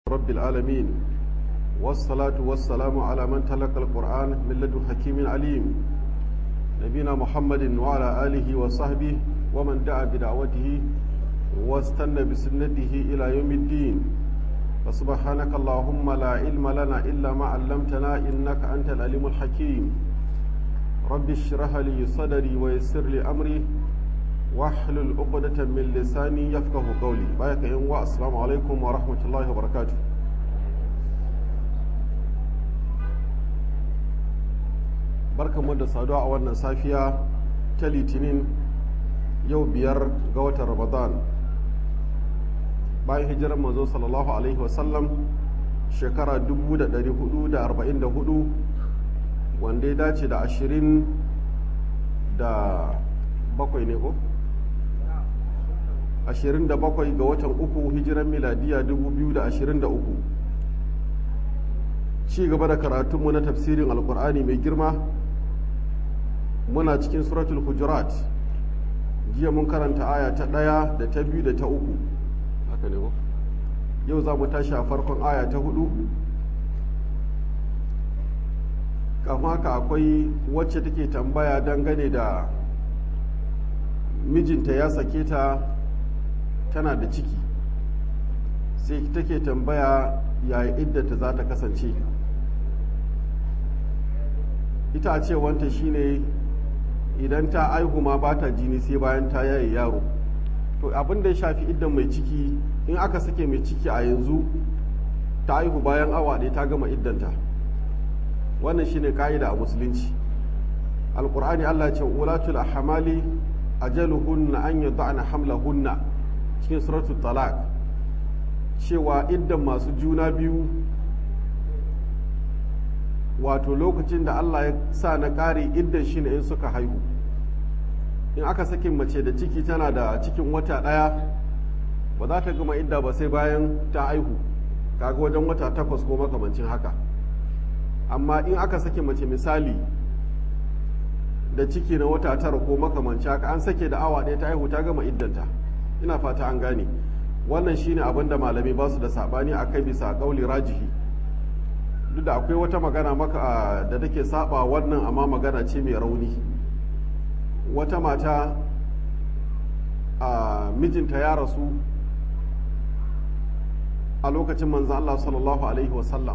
رب العالمين والصلاة والسلام على من تلقى القرآن من لدن حكيم عليم نبينا محمد وعلى آله وصحبه ومن دعا بدعوته واستنى بسنته إلى يوم الدين فسبحانك اللهم لا علم لنا إلا ما علمتنا إنك أنت العليم الحكيم رب اشرح لي صدري ويسر لي أمري واحلل عقدة من لساني يفقه قولي بايك يوم السلام عليكم ورحمة الله وبركاته barkanmu da saduwa a wannan safiya ta litinin yau biyar ga watan ramadan bayan hijirar manzo sallallahu alaihi wasallam shekara 1444 wanda ya dace da ashirin da bakwai ne ko? ashirin da bakwai ga watan uku hijiran miladiya 2023 ci gaba da karatunmu na tafsirin alkur'ani mai girma muna cikin suratul hujurat jiya mun karanta aya ta ɗaya da ta biyu da ta uku haka ne ko yau za mu tashi a farkon aya ta hudu kafin haka akwai wacce take tambaya dangane da mijinta ya sake ta tana da ciki sai take tambaya yaya iddata za ta kasance ita a cewanta shine idan ta aihu ma ba ta jini sai bayan ta yaye yaro to abin da ya shafi iddan mai ciki in aka sake mai ciki a yanzu ta aihu bayan awa ɗaya ta gama iddanta wannan shine ka'ida a musulunci alkur'ani allah ce ulatul ahmali ajaluhunna an yad'ana hamlahunna cikin suratul talaq cewa iddan masu juna biyu wato lokacin da Allah ya sa na ƙare iddan shi ne in suka haihu in aka sakin mace da ciki tana da cikin wata ɗaya ba za ta gama idda ba sai bayan ta haihu kaga wajen wata takwas ko makamancin haka amma in aka sake mace misali da ciki na wata tara ko makamancin haka an sake da awa ɗaya ta haihu ta gama iddanta ina fata an gane wannan shine abin da malamai ba su da saɓani a kai bisa ƙauli rajihi duk da akwai wata magana maka da take saba wannan amma magana ce mai rauni wata mata a mijinta ya rasu a lokacin manzan Allah sallallahu alaihi wasallam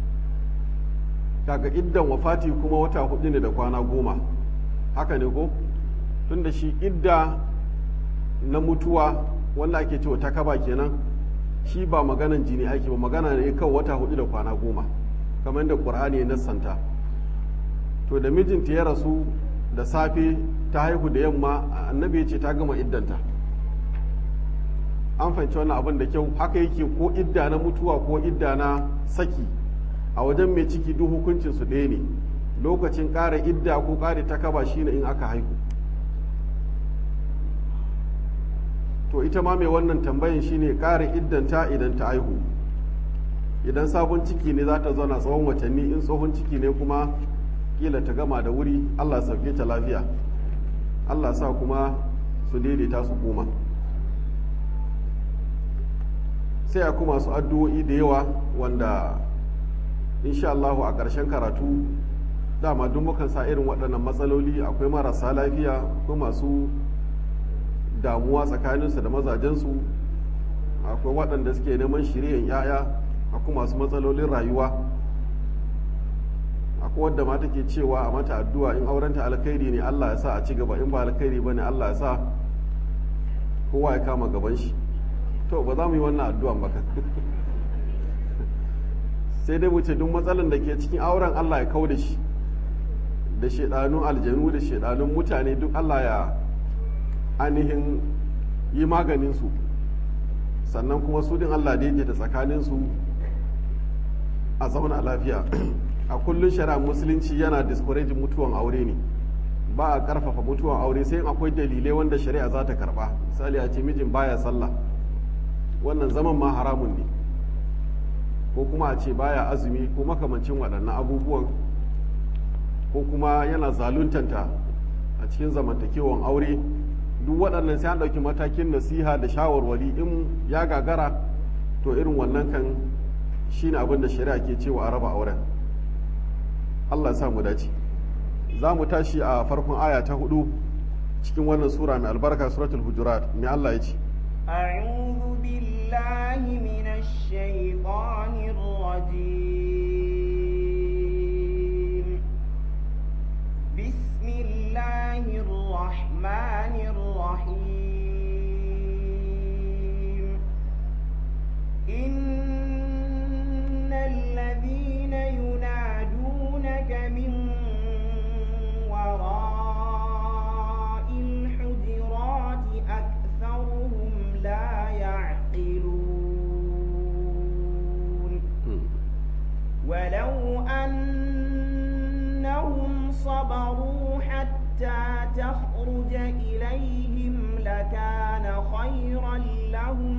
kaga iddan wafati kuma wata hudu ne da kwana goma haka ne ko tun da shi idda na mutuwa wanda ake cewa ta kaba kenan shi ba maganan jini ake ba magana ne kawai wata hudu da kwana goma kamar da ƙur'ani ya nassanta to da mijinta ya rasu da safe ta haihu da yamma annabi ya ce ta gama iddanta an fahimci wannan abin da kyau haka yake ko idda na mutuwa ko idda na saki a wajen mai ciki duk hukuncin su ɗaya ne lokacin ƙara idda ko ƙara takaba shine in aka haihu to ita ma mai wannan tambayin shine ƙara iddanta idan ta haihu idan sabon ciki ne za ta zauna tsawon watanni in tsohon ciki ne kuma kila ta gama da wuri allah sauke ta lafiya allah sa kuma su daidaita su koma sai a kuma su addu'o'i da yawa wanda insha allahu a ƙarshen karatu dama duk mukan sa irin waɗannan matsaloli akwai marasa lafiya akwai masu damuwa tsakaninsu da mazajensu akwai waɗanda suke neman shiryan 'ya'ya akwai masu matsalolin rayuwa akwai wadda ma take cewa a mata addu'a in aurenta alkhairi ne Allah ya sa a ci gaba in ba alkhairi ba ne Allah ya sa kowa ya kama gaban shi to ba za mu yi wannan addu'an ba sai dai mu ce duk matsalan da ke cikin auren Allah ya kau da shi da shaidanun aljanu da shaidanun mutane duk Allah ya ainihin yi maganin su sannan kuma su din Allah daidaita tsakaninsu a zauna lafiya a kullum shari'a musulunci yana discourage mutuwan aure ne ba a karfafa mutuwan aure sai akwai dalilai wanda shari'a za ta karba misali a ce mijin baya sallah wannan zaman ma haramun ne ko kuma a ce baya azumi ko makamancin waɗannan abubuwan ko kuma yana zaluntanta a cikin zamantakewan aure duk waɗannan sai an ɗauki matakin nasiha da shawarwari in ya gagara to irin wannan kan shine abin da shari'a ke cewa a raba auren Allah sa mu dace za mu tashi a farkon aya ta hudu cikin wannan sura mai albarka suratul hujurat mai Allah ya ce أعوذ بالله من الشيطان الرجيم بسم الله الرحمن الرحيم إن الذين ينادونك من وراء الحجرات أكثرهم لا يعقلون ولو أنهم صبروا حتى تخرج إليهم لكان خيرا لهم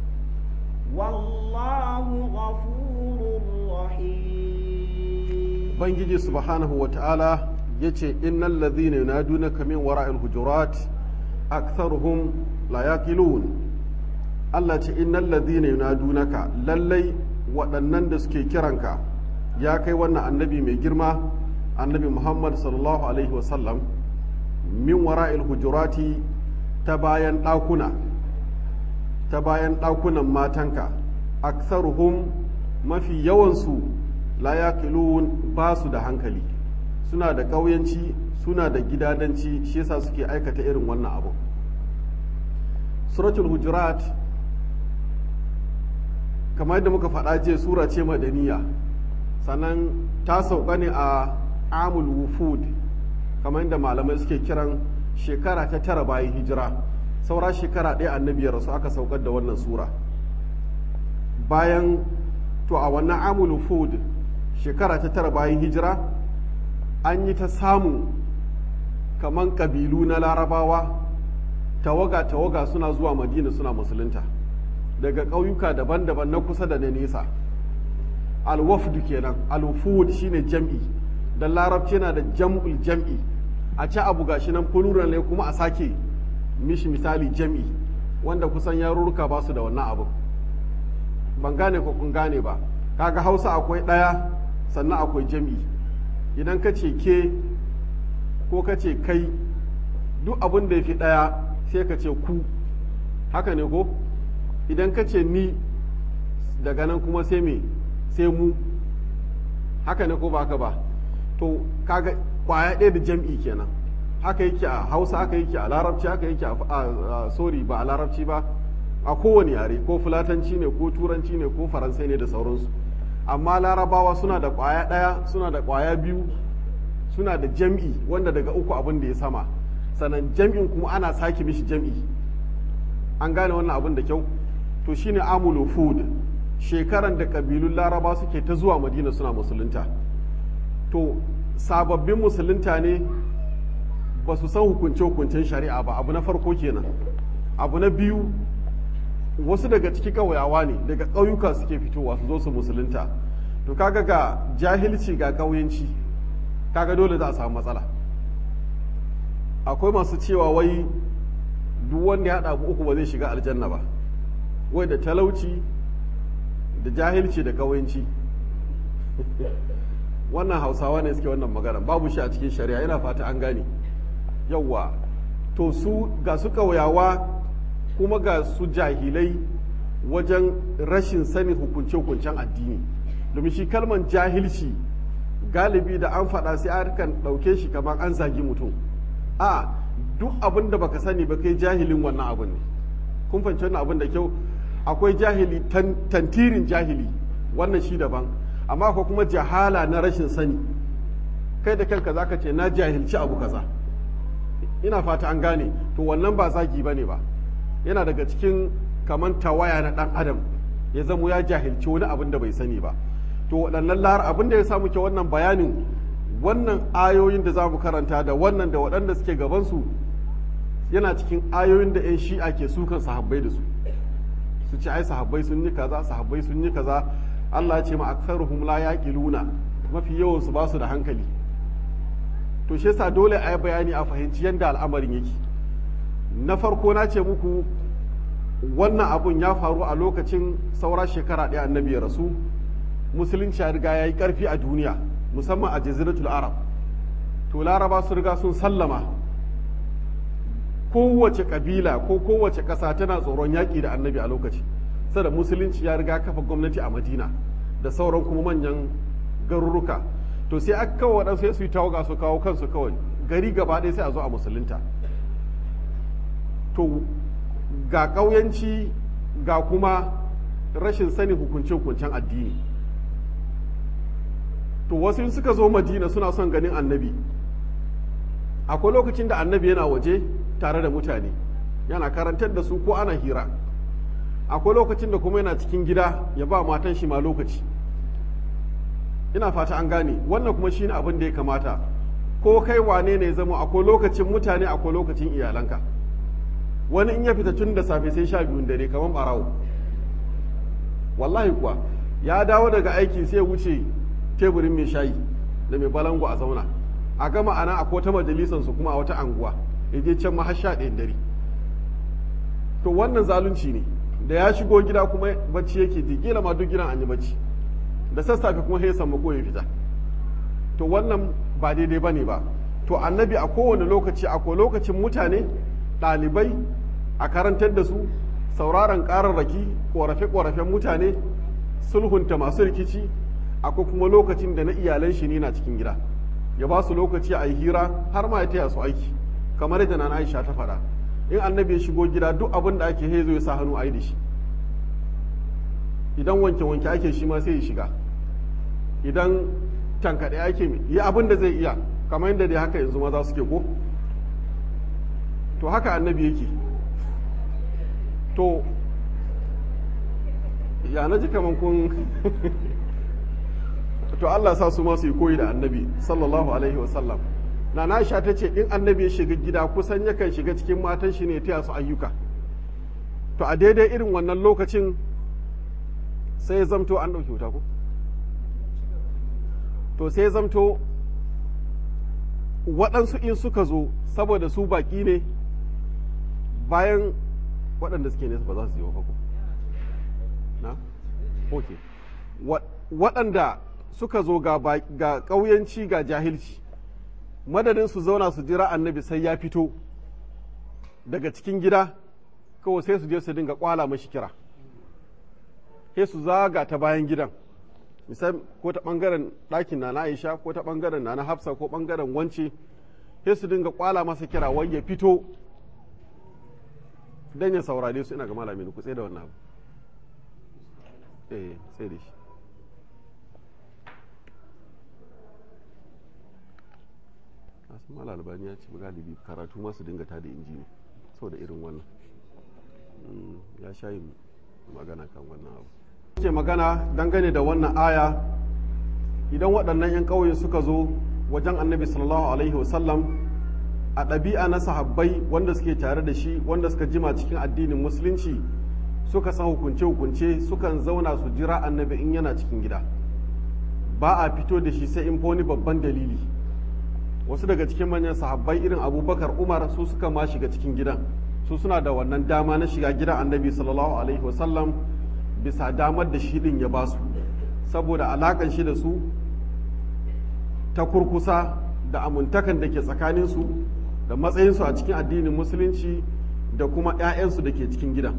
والله غفور رحيم Ubangiji subhanahu wa ta'ala ya ce, Innan lazina yunadunaka min wara'il hujurat aktharuhum la yaqilun Allah ce, Innan lazina yunadunaka lallai waɗannan da suke kiranka ya kai wannan annabi mai girma, annabi Muhammad sallallahu Alaihi wasallam, min wara'il hujurati ta bayan ɗakuna, ta bayan ɗakunan matanka, aktharuhum mafi yawansu la yaqilun ba su da hankali suna da ƙauyanci suna da gidadanci shi yasa suke aikata irin wannan abu suratul hujurat kamar yadda muka faɗa ce sura ce madaniya sannan ta sauka ne a amul wufud kamar yadda malamai suke kiran shekara ta tara bayan hijira saura shekara ɗaya annabi ya rasu aka saukar da wannan sura bayan to a wannan amul wufud shekara ta tara bayan hijira an yi ta samu kaman ƙabilu na larabawa tawaga-tawaga suna zuwa madina suna musulunta daga ƙauyuka daban-daban na kusa da na nesa alwafdu kenan alwufud shine jam'i da larabci yana da jam'ul jam'i a ci abu gashi nan plural ne kuma a sake mishi misali jam'i wanda kusan yarurruka ba su da wannan abu ban gane ko kun gane ba kaga hausa akwai ɗaya sannan akwai jam'i idan ka ce ke ko ka ce kai duk abin da ya fi ɗaya sai ka ce ku haka ne ko idan ka ce ni daga nan kuma sai me sai mu haka ne ko ba haka ba to kaga kwaya ɗaya da jam'i kenan haka yake a hausa haka yake a larabci haka yake a sorry ba a larabci ba a kowane yare ko fulatanci ne ko turanci ne ko faransai ne da sauransu amma larabawa suna da kwaya ɗaya suna da kwaya biyu suna da jam'i wanda daga uku abin da ya sama sannan jam'in kuma ana sake mishi jam'i an gane wannan abin da kyau to shine amulu food shekaran da kabilun laraba suke ta zuwa madina suna musulunta to sababbin musulunta ne ba su san hukunce-hukuncen shari'a ba abu na farko kenan abu na biyu wasu daga ciki ƙauyawa ne daga ƙauyuka suke fitowa su zo su musulunta to kaga ga jahilci ga ƙauyenci kaga dole za a samu matsala akwai masu cewa wai duk wanda ya haɗa uku ba zai shiga aljanna ba wai da talauci da jahilci da ƙauyenci wannan hausawa ne suke wannan magana babu shi a cikin shari'a yana fata an gane yawwa to su ga su ƙauyawa kuma ga su jahilai wajen rashin sanin hukunce-hukuncen addini domin shi kalman jahilci galibi da an faɗa sai an kan ɗauke shi kamar an zagi mutum a duk abin da baka sani ba kai jahilin wannan abin ne kun fahimci wannan abin da kyau akwai jahili tantirin jahili wannan shi daban amma akwai kuma jahala na rashin sani kai da kanka zaka ce na jahilci abu kaza ina fata an gane to wannan ba zagi bane ba yana daga cikin kaman tawaya na dan adam ya zamo ya jahilci wani abin da bai sani ba to waɗannan lar abin da ya samu ke wannan bayanin wannan ayoyin da za mu karanta da wannan da waɗanda suke gabansu yana cikin ayoyin da 'yan shi'a ke sukan sahabbai da su su ce ai sahabbai sun yi kaza sahabbai sun yi kaza Allah ya ce ma aktsaruhum la yaqiluna mafi yawan su ba su da hankali to shi yasa dole a yi bayani a fahimci yadda al'amarin yake na farko na ce muku wannan abun ya faru a lokacin saura shekara ɗaya annabi ya rasu musulunci ya riga ya yi ƙarfi a duniya musamman a jaziratul arab to laraba su riga sun sallama kowace ƙabila ko kowace ƙasa tana tsoron yaƙi da annabi a lokaci sada musulunci ya riga kafa gwamnati a madina da sauran kuma manyan garuruka to sai aka kawo waɗansu su yi tawaga su kawo kansu kawai gari gaba ɗaya sai a zo a musulunta to ga ƙauyanci ga kuma rashin sani hukunce-hukuncen addini to wasu suka zo madina suna son ganin annabi akwai lokacin da annabi yana waje tare da mutane yana karantar da su ko ana hira akwai lokacin da kuma yana cikin gida ya ba matan shi ma lokaci ina fata an gane wannan kuma shine abin da ya kamata ko kai wane ne zama akwai lokacin mutane akwai lokacin iyalanka wani in ya fita tun da safe sai sha biyun dare kamar barawo wallahi kuwa ya dawo daga aiki sai wuce teburin mai shayi da mai balango a zauna a gama ana a kota majalisansu kuma a wata anguwa ya je can ma har sha ɗayan dare to wannan zalunci ne da ya shigo gida kuma bacci yake ji kila ma duk gidan an yi bacci da sassafe kuma sai samu ko ya fita to wannan ba daidai ba ne ba to annabi a kowane lokaci akwai lokacin mutane ɗalibai a karantar da su sauraron ƙararraki ƙorafe-ƙorafen mutane sulhunta masu rikici akwai kuma lokacin da na iyalan shi ne na cikin gida ya ba su lokaci a yi hira har ma ya taya su aiki kamar yadda na Aisha ta faɗa in annabi ya shigo gida duk abin da ake hezo ya sa hannu a yi da shi idan wanke-wanke ake shi ma sai ya shiga idan tankaɗe ake yi abin da zai iya kamar yadda dai haka yanzu maza suke ko to haka annabi yake to ya na ji kamar kun to Allah sa su masu yi koyi da annabi sallallahu alaihi wasallam na Aisha ta ce in annabi ya shiga gida kusan yakan shiga cikin matan shi ne ta su ayyuka to a daidai irin wannan lokacin sai ya zamto an ɗauki wuta ko to sai ya zamto waɗansu in suka zo saboda su baƙi ne bayan waɗanda suke nesa ba za su yi wa ko na? ok waɗanda suka zo ga ƙauyanci ga jahilci madadin su zauna su jira annabi sai ya fito daga cikin gida kawai sai su je su dinga kwala mashi kira sai su zaga ta bayan gidan misali ko ta ɓangaren ɗakin na na aisha ko ta ɓangaren na na hafsa ko ɓangaren wance sai su dinga kwala masa kira wai ya fito dan ya saurare su ina ga malamin ku tsaye da wannan abu eh sai da shi nasu mala albani ya ce galibi karatu masu dinga tada injini saboda irin wannan ya sha yin magana kan wannan abu ce magana dangane da wannan aya idan waɗannan 'yan ƙauye suka zo wajen annabi sallallahu alaihi wasallam a ɗabi'a na sahabbai wanda suke tare da shi wanda suka jima cikin addinin musulunci suka san hukunce-hukunce sukan zauna su jira annabi in yana cikin gida ba a fito da shi sai in wani babban dalili wasu daga cikin manyan sahabbai irin abubakar umar su suka ma shiga cikin gidan su suna da wannan dama na shiga gidan annabi sallallahu alaihi wasallam bisa damar da shi din ya ba su saboda alakan shi da su ta kurkusa da amintakan da ke tsakaninsu da matsayinsu a cikin addinin musulunci da kuma 'ya'yansu da ke cikin gidan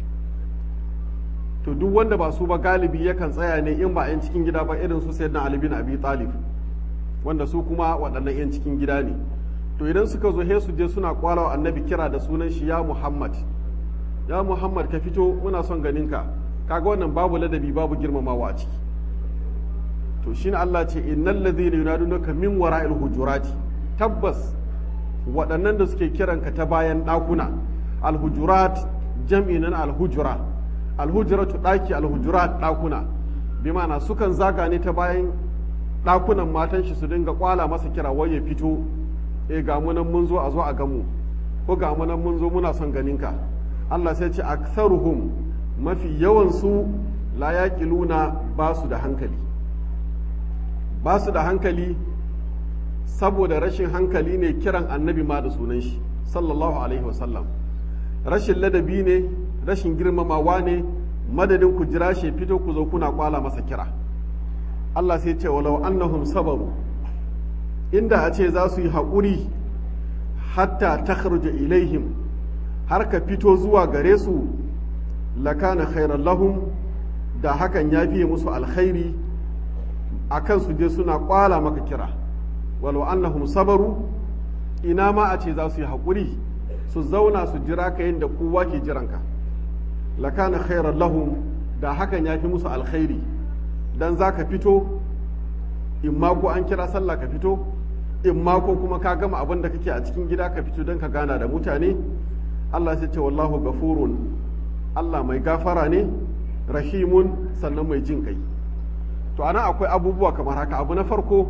to duk wanda ba su ba galibi yakan tsaya ne in ba 'yan cikin gida ba irin su sayyidina ali bin abi talib wanda su kuma waɗannan 'yan cikin gida ne to idan suka zo he su je suna kwalawa annabi kira da sunan shi ya muhammad ya muhammad ka fito muna son ganinka kaga wannan babu ladabi babu girmamawa a ciki to shine Allah ce innal ladhina yunadunaka min wara'il hujurati tabbas waɗannan da suke kiranka ta bayan ɗakuna alhujurat jam'i nan alhujura alhujuratu ɗaki alhujurat ɗakuna bi ma'ana sukan zaga ne ta bayan ɗakunan matan shi su dinga kwala masa kira wai ya fito e ga mu nan mun zo a zo a gamu ko ga mu nan mun zo muna son ganinka Allah sai ce aktharuhum mafi yawan su la yaqiluna ba su da hankali ba su da hankali saboda rashin hankali ne kiran annabi ma da sunan shi sallallahu alaihi wasallam rashin ladabi ne rashin girmamawa ne madadin ku jira shi fito ku zo kuna kwala masa kira Allah sai ce walau annahum sabaru inda a ce za su yi haƙuri hatta takhruja ilaihim har ka fito zuwa gare su lakana khairan lahum da hakan ya fiye musu alkhairi akan su je suna kwala maka kira walau annahum sabaru ina ma a ce za su yi haƙuri su zauna su jira ka yadda kowa ke jiranka lakana khairan lahum da hakan ya fi musu alkhairi dan za ka fito in ma ko an kira sallah ka fito in ma ko kuma ka gama abin da kake a cikin gida ka fito don ka gana da mutane Allah sai ce wallahu gafurun Allah mai gafara ne rahimun sannan mai jin kai to ana akwai abubuwa kamar haka abu na farko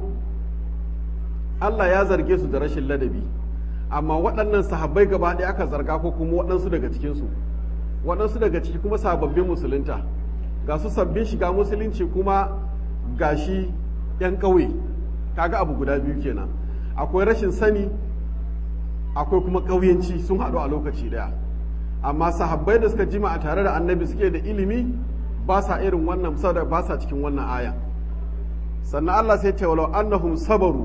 Allah ya zarge su da rashin ladabi amma waɗannan sahabbai gaba ɗaya aka zarga ko kuma waɗansu daga cikinsu waɗansu daga ciki kuma sababbin musulunta ga su sabbin shiga musulunci kuma ga shi 'yan ƙauye kaga abu guda biyu kenan akwai rashin sani akwai kuma ƙauyenci sun haɗu a lokaci ɗaya amma sahabbai da suka jima a tare da annabi suke da ilimi ba sa irin wannan sadar ba sa cikin wannan aya sannan Allah sai ce walau annahum sabaru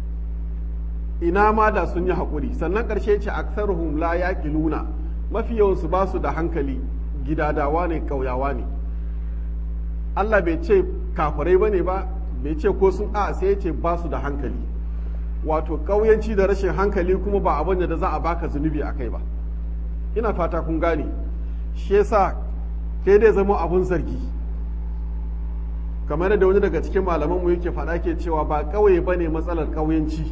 ina ma da sun yi haƙuri sannan ƙarshe ce aksaruhum la yaqiluna mafi yawansu ba su da hankali gidadawa ne ƙauyawa ne Allah bai ce kafirai bane ba bai ce ko sun a sai ce ba su da hankali wato ƙauyanci da rashin hankali kuma ba abin da za a baka zunubi a kai ba ina fata kun gane shi yasa kai dai zama abun zargi kamar da wani daga cikin malaman mu yake faɗa ke cewa ba ƙauye bane matsalar ƙauyanci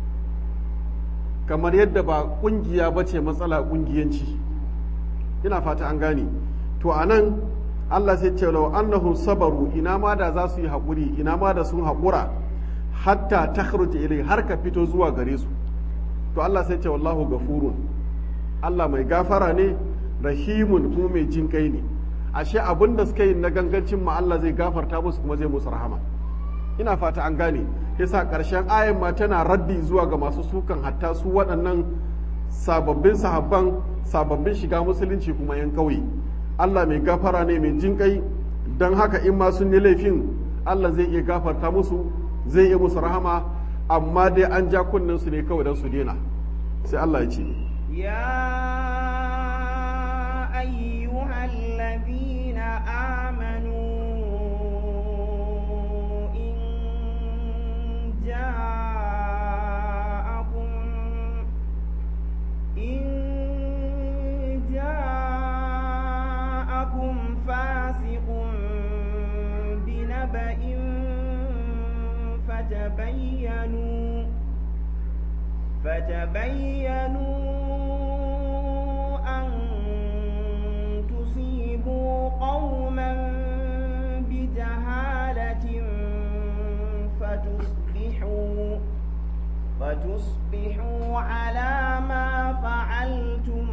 kamar yadda ba ƙungiya ba ce matsala ƙungiyanci ina fata an gane to a nan Allah sai ce lau annahum sabaru ina ma da za su yi haƙuri ina ma da sun haƙura hatta takhruja ilai har ka fito zuwa gare su to Allah sai ce wallahu gafurun Allah mai gafara ne rahimun kuma mai jin kai ne ashe abin da suka yi na gangancin ma Allah zai gafarta musu kuma zai musu rahama ina fata an gane yasa ƙarshen ayan ma tana raddi zuwa ga masu sukan hatta su waɗannan sababbin sahabban sababbin shiga musulunci kuma yan ƙauye Allah mai gafara ne mai jin kai don haka in ma sun yi laifin Allah zai iya gafarta musu zai iya musu rahama amma dai an ja kunnen su ne kawai don su daina sai Allah ya ce يا أيها الذين آمنوا إن جاءكم إن جاءكم فاسق بنبأ فتبينوا فتبينوا أن تصيبوا قوما بجهالة فتصبحوا فتصبحوا على ما فعلتم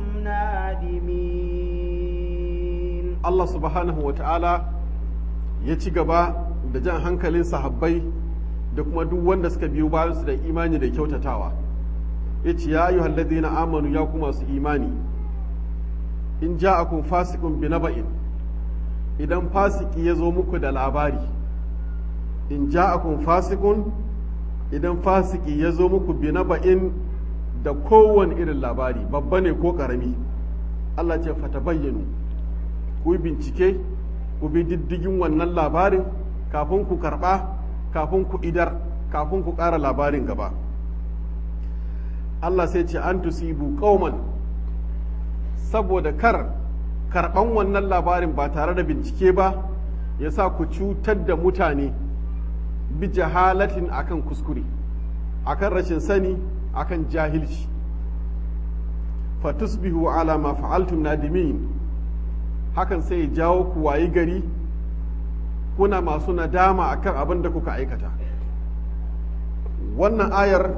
نادمين Allah subhanahu wa ta'ala ya ci gaba da jan hankalin sahabbai da kuma duk wanda suka biyo bayansu da imani da kyautatawa ya ce ya yi halladina amanu ya kuma su imani in ja'akum fasikun bi naba'in idan fasiki ya zo muku da labari in ja'akum fasikun idan fasiki ya zo muku bi naba'in da kowane irin labari babba ne ko karami Allah ce fata bayyanu ku bincike ku bi diddigin wannan labarin kafin ku karɓa kafin ku idar kafin ku ƙara labarin gaba Allah sai ce an tusibu qauman saboda kar karɓan wannan labarin ba tare da bincike ba ya sa ku cutar da mutane bi jahalatin akan kuskure akan rashin sani akan jahilci fatusbihu ala ma fa'altum nadimin hakan sai ya jawo ku wayi gari kuna masu nadama akan abin da kuka aikata wannan ayar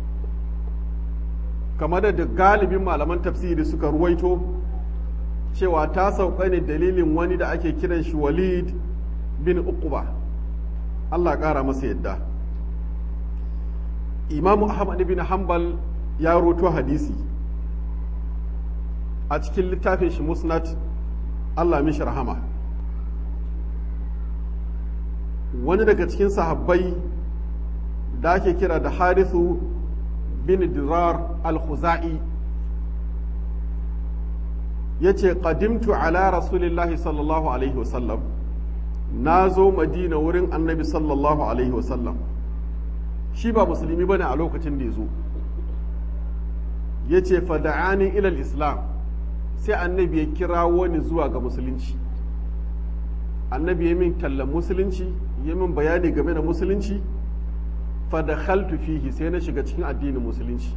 kamar da galibin malaman tafsiri suka ruwaito cewa ta sauka ne dalilin wani da ake kiran shi walid bin uquba Allah ƙara masa yadda imamu ahmad bin hanbal ya roto hadisi a cikin littafin shi musnad Allah mishi rahama wani daga cikin sahabbai da ake kira da harithu bin dirar al-khuzai ya ce ƙadimtu ala rasulillahi sallallahu alaihi wasallam na zo madina wurin annabi sallallahu alaihi wasallam shi ba musulmi bane a lokacin da ya zo ya ce fada'ani ilal islam sai annabi ya kira wani zuwa ga musulunci annabi ya min tallan musulunci ya min bayani game da musulunci fadakhaltu fihi sai na shiga cikin addinin musulunci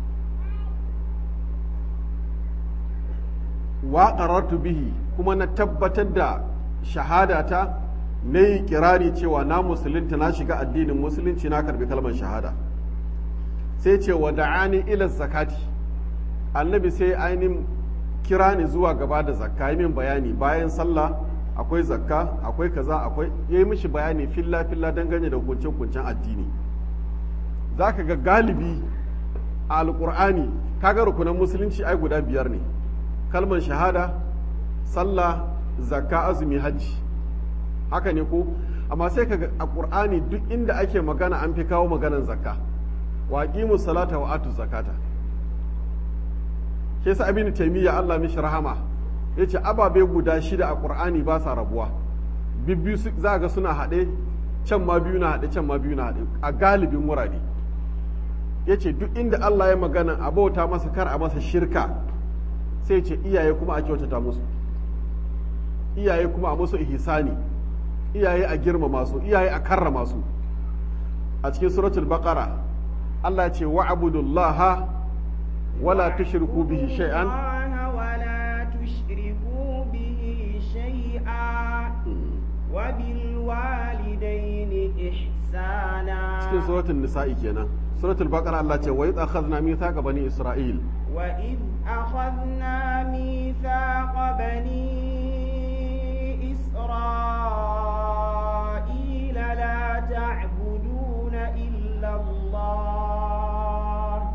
wa qarartu bihi kuma na tabbatar da shahadata na yi kirari cewa na musulunta na shiga addinin musulunci na karbi kalmar shahada sai ce wa da'ani ila zakati annabi sai ainihin kira ni zuwa gaba da zakka yi min bayani bayan sallah akwai zakka akwai kaza akwai ya yi mishi bayani filla filla dangane da hukunce hukuncen addini za ka ga galibi a alkur'ani kaga rukunan musulunci ai guda biyar ne kalmar shahada sallah zakka azumi hajji haka ne ko amma sai kaga a qur'ani duk inda ake magana an fi kawo maganan zakka wa aqimu salata wa atu zakata ke sa abin taymiya Allah mishi rahama yace ababe guda shida a qur'ani ba sa rabuwa bibbiyu za ga suna haɗe can ma biyu na haɗe can ma biyu na haɗe a galibin wurare yace duk inda Allah ya magana a bauta masa kar a masa shirka sai ce iyaye kuma a kyautata musu iyaye kuma a musu ihsani iyaye a girmama su iyaye a karrama su a cikin suratul baqara Allah ce wa'budullaha wala tushriku bihi shay'an ولا تشركوا به شيئا وبالوالدين إحسانا cikin suratul nisa'i kenan suratul baqara Allah ce wa idh akhadna mithaqa bani isra'il وإذ أخذنا ميثاق بني إسرائيل لا تعبدون إلا الله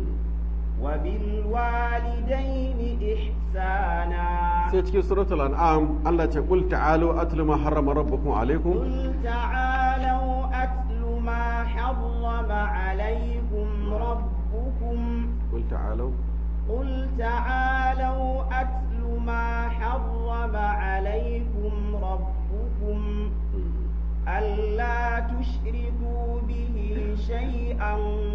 وبالوالدين إحسانا sai cikin suratul an'am Allah ce qul ta'alu atlu ma harrama rabbukum alaykum قل تعالوا أتل ما حرم عليكم ربكم qul ta'alu قل تعالوا أتل ما حرم عليكم ربكم ألا تشركوا به شيئا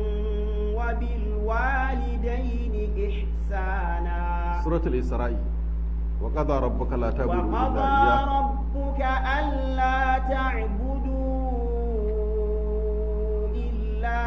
وبالوالدين إحسانا suratul isra'i wa qada rabbuka la ta'budu illa وقضى iyyah ربك ألا تعبدوا إلا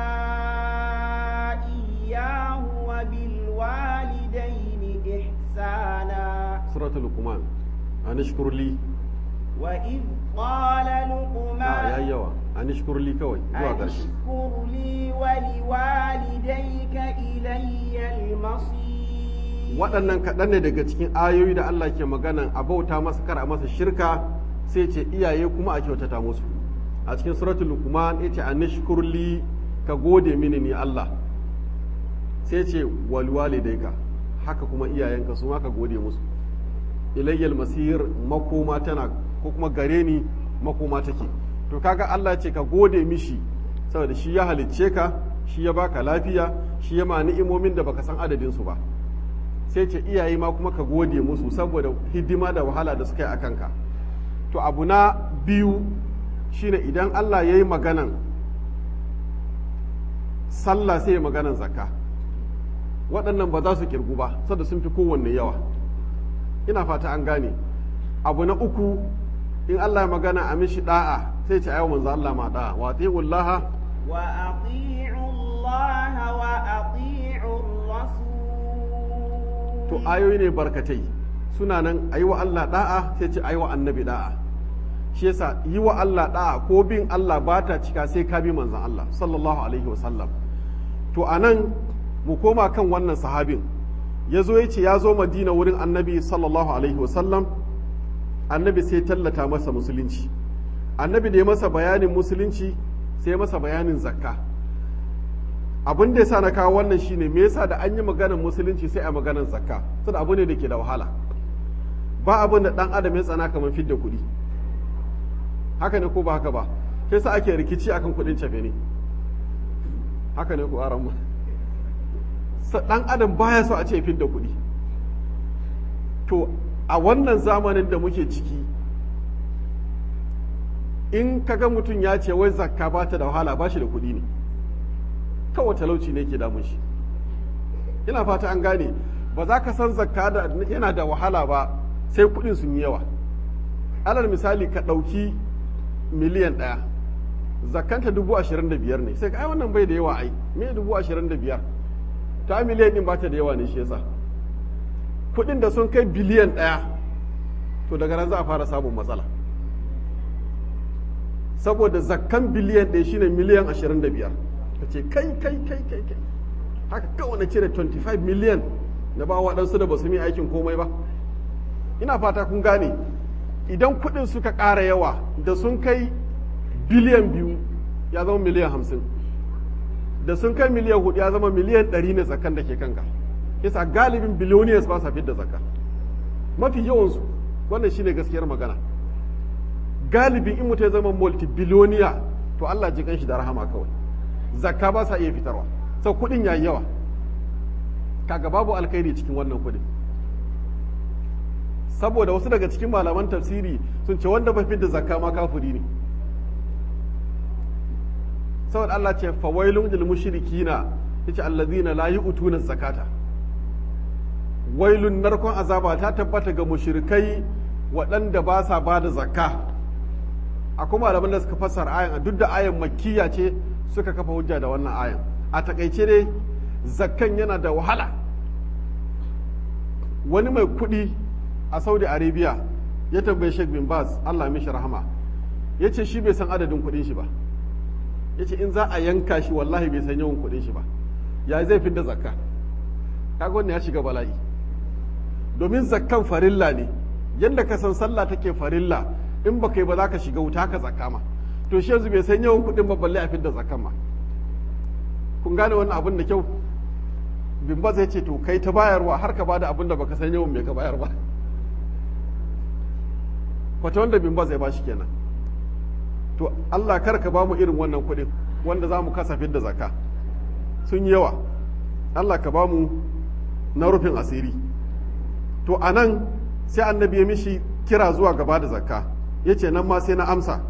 إياه وبالوالدين إحسانا suratul luqman anishkur li وإذ قال a لقمان yayi yawa anishkur li kawai zuwa أن ƙarshe اشكر لي ولوالديك إلي المصير waɗannan kaɗan ne daga cikin ayoyi da Allah ke maganan a bauta masa kar a masa shirka sai ce iyaye kuma a kyautata musu a cikin suratul luqman yace anishkur li ka gode mini ni Allah sai ce wal walidayka haka kuma iyayenka su ma ka gode musu ilayyal masir makoma tana ko kuma gare ni makoma take to kaga Allah ce ka gode mishi saboda shi ya halicce ka shi ya baka lafiya shi ya ma ni'imomin da baka san adadin su ba sai ce iyaye ma kuma ka gode musu saboda hidima da wahala da suka yi a kanka to abu na biyu shine idan Allah ya yi maganan sallah sai ya maganan zakka waɗannan ba za su kirgu ba saboda sun fi kowanne yawa ina fata an gane abu na uku in Allah ya magana a mishi da'a sai ce ayo manzo Allah ma da'a wa atiullaha وأطيعوا الله وأطيعوا الرسول to ayoyi ne barkatai suna nan ayi wa Allah da'a sai ce ayi wa annabi da'a shi yasa yi wa Allah da'a ko bin Allah ba ta cika sai ka bi manzon Allah sallallahu alaihi wasallam to anan mu koma kan wannan sahabin ya zo ya ce ya zo madina wurin annabi sallallahu alaihi wasallam annabi sai tallata masa musulunci annabi da ya masa bayanin musulunci sai masa bayanin zakka abin da yasa na kawo wannan shine me yasa da an yi maganar musulunci sai a maganar zakka saboda abu ne da ke da wahala ba abin da dan adam ya tsana kamar fidda kuɗi haka ne ko ba haka ba sai sa ake rikici akan kuɗin cefe ne haka ne ku aran mu dan adam baya so a ce fidda kuɗi to a wannan zamanin da muke ciki in kaga mutum ya ce wai zakka ba ta da wahala ba shi da kuɗi ne kawai talauci ne ke damun shi ina fata an gane ba za ka san zakka da yana da wahala ba sai kuɗin sun yi yawa alal misali ka ɗauki miliyan ɗaya zakkanta dubu ashirin da biyar ne sai ka ai wannan bai da yawa ai me dubu ashirin da biyar ta miliyan ɗin ba ta da yawa ne shi yasa kuɗin da sun kai biliyan ɗaya to daga nan za a fara samun matsala saboda zakkan biliyan ɗaya shine miliyan ashirin da biyar ka ce kai kai kai kai kai haka kawai na cire 25 miliyan na ba waɗansu da ba su yi aikin komai ba ina fata kun gane idan kuɗin suka ƙara yawa da sun kai biliyan biyu ya zama miliyan hamsin da sun kai miliyan hudu ya zama miliyan ɗari ne zakan da ke kanka yasa galibin biloniyas ba sa fidda zakka mafi yawansu wannan shine gaskiyar magana galibin in mutum ya zama multibiloniya to Allah ji shi da rahama kawai zakka ba sa iya fitarwa sau kuɗin yayi yawa kaga babu alkhairi cikin wannan kuɗin saboda wasu daga cikin malaman tafsiri sun ce wanda ba fidda zakka ma kafiri ne saboda Allah ce fawailun lil mushrikina yace allazina la yu'tuna zakata wailun narkon azaba ta tabbata ga mushrikai waɗanda ba sa ba da zakka akwai malaman da suka fassara ayan duk da ayan makkiya ce suka kafa hujja da wannan ayan a takaice dai zakkan yana da wahala wani mai kuɗi a saudi arabia ya tambaye sheikh bin baz allah mishi rahama ya ce shi bai san adadin kuɗin shi ba ya ce in za a yanka shi wallahi bai san yawan kuɗin shi ba ya zai fi da zakka kaga wannan ya shiga bala'i domin zakkan farilla ne yadda ka san sallah take farilla in ba kai ba za ka shiga wuta haka zakka ma to shi yanzu bai san yawan kuɗin ba balle a fi da zakkan ma kun gane wannan abin da kyau bin ba zai ce to kai ta bayarwa har ka bada abin da baka san yawan mai ka bayar ba fata wanda bin ba zai ba shi kenan to Allah kar ka ba mu irin wannan kuɗin wanda za mu kasafin da zakka sun yi yawa Allah ka ba mu na rufin asiri to a nan sai annabi ya mishi kira zuwa gaba da zakka ya ce nan ma sai na amsa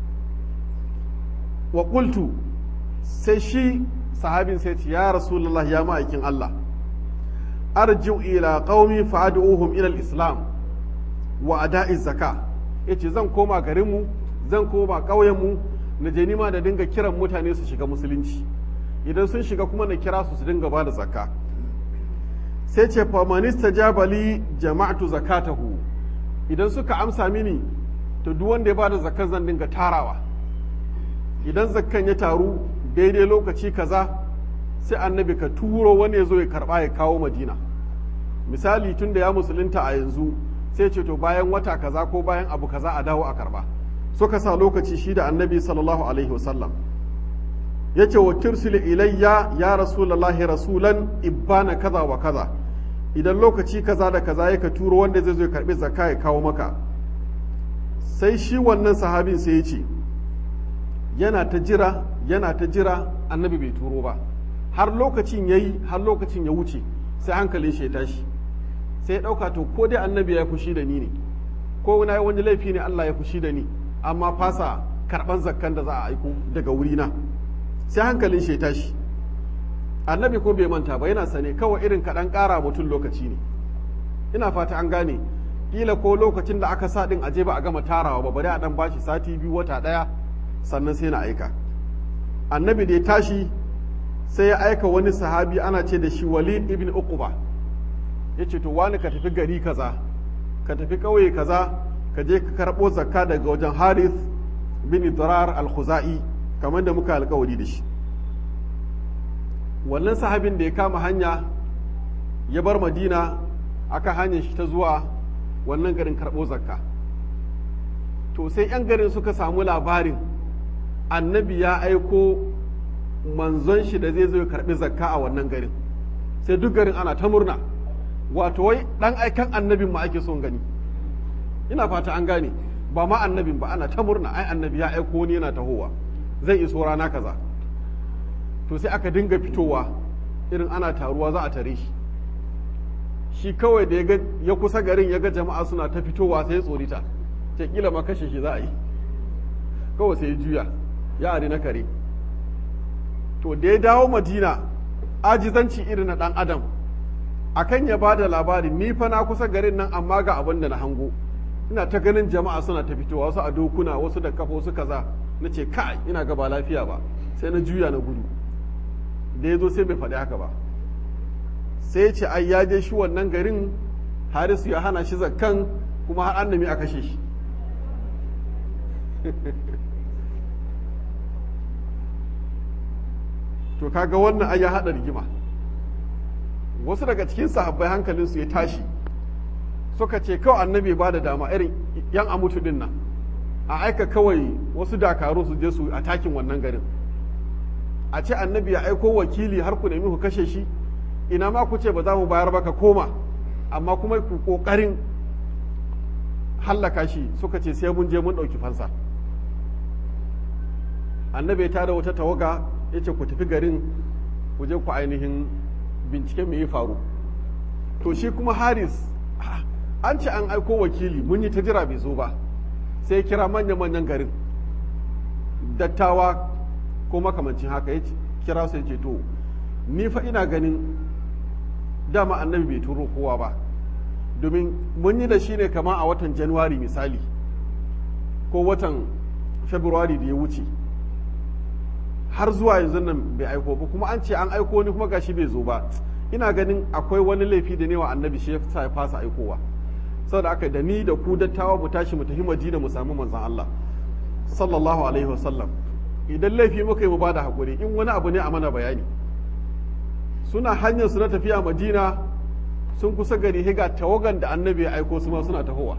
wa ƙultu sai shi sahabin sai ce ya rasulullah ya ma'aikin Allah arji'u ila qaumi fa'ad'uhum ila al-islam wa ada'i zakka yace zan koma garinmu zan koma ƙauyenmu na je nima da dinga kiran mutane su shiga musulunci idan sun shiga kuma na kira su su dinga ba da zakka sai ce famanista jabali jama'atu zakatahu idan suka amsa mini to duk wanda ya ba da zakkan zan dinga tarawa idan zakkan ya taru daidai lokaci kaza sai annabi ka turo wani ya zo ya karba ya kawo madina misali tun da ya musulunta a yanzu sai ce to bayan wata kaza ko bayan abu kaza a dawo a karba suka sa lokaci shi da annabi sallallahu alaihi wasallam ya ce wa tursil ilayya ya rasulallahi rasulan ibbana kaza wa kaza idan lokaci kaza da kaza ya ka turo wanda zai zo ya karbi zakka ya kawo maka sai shi wannan sahabin sai ya ce yana ta jira yana ta jira annabi bai turo ba har lokacin ya yi har lokacin ya wuce sai hankalin shi ya tashi sai ya ɗauka to ko dai annabi ya fushi da ni ne ko na yi wani laifi ne Allah ya fushi da ni amma fasa karɓan zakkan da za a aiko daga wurina sai hankalin shi ya tashi annabi ko bai manta ba yana sane kawai irin kaɗan ƙara mutum lokaci ne ina fata an gane kila ko lokacin da aka sa ɗin aje ba a gama tarawa ba bari a ɗan bashi sati biyu wata ɗaya sannan sai na aika annabi da ya tashi sai ya aika wani sahabi ana ce da shi walid ibn uquba ya ce to wani ka tafi gari kaza ka tafi ƙauye kaza ka je ka karɓo zakka daga wajen harith bin idrar al-khuzai kamar da muka alkawari da shi wannan sahabin da ya kama hanya ya bar madina aka hanyar shi ta zuwa wannan garin karɓo zakka to sai 'yan garin suka samu labarin annabi ya aiko manzon shi da zai zo ya karɓi zakka a wannan garin sai duk garin ana ta murna wato wai ɗan aikan annabin ma ake son gani ina fata an gane ba ma annabin ba ana ta murna ai annabi ya aiko wani yana tahowa zai iso rana kaza to sai aka dinga fitowa irin ana taruwa za a tare shi shi kawai da ya kusa garin ya ga jama'a suna ta fitowa sai ya tsorita ce kila ma kashe shi za a yi kawai sai ya juya ya ari na kare to da ya dawo madina ajizanci irin na dan adam akan ya ba da labari ni fa na kusa garin nan amma ga abin da na hango ina ta ganin jama'a suna ta fitowa wasu a dokuna wasu da kafa wasu kaza na ce kai ina ga ba lafiya ba sai na juya na gudu da ya zo sai bai faɗi haka ba sai ce ai ya je shi wannan garin harisu ya hana shi zakkan kuma har an nemi a kashe shi to kaga wannan ai ya haɗa rigima wasu daga cikin sahabbai hankalinsu ya tashi suka ce kawai annabi ba da dama irin yan amutu din nan a aika kawai wasu dakaru su je su a takin wannan garin a ce annabi ya aiko wakili har ku nemi ku kashe shi ina ma ku ce ba za mu bayar ba ka koma amma kuma ku kokarin hallaka shi suka ce sai mun je mun ɗauki fansa annabi ya tada wata tawaga ya ce ku tafi garin ku je ku ainihin bincike me ya faru to shi kuma haris an ce an aiko wakili mun yi ta jira bai zo ba sai kira manya-manyan garin dattawa ko makamancin haka ya kira su ya ce to ni fa ina ganin dama annabi bai turo kowa ba domin mun yi da shi ne kama a watan januwari misali ko watan february da ya wuce har zuwa yanzu nan bai aiko ba kuma an ce an aiko ni kuma gashi bai zo ba ina ganin akwai wani laifi da ne wa annabi shi ya fasa aikowa saboda aka da ni da ku dattawa mu tashi mu tafi madina mu samu manzon Allah sallallahu alaihi wasallam idan laifi muka yi mu bada hakuri in wani abu ne a mana bayani suna hanyar su na tafiya madina sun kusa gari higa tawagan da annabi ya aiko su ma suna tahowa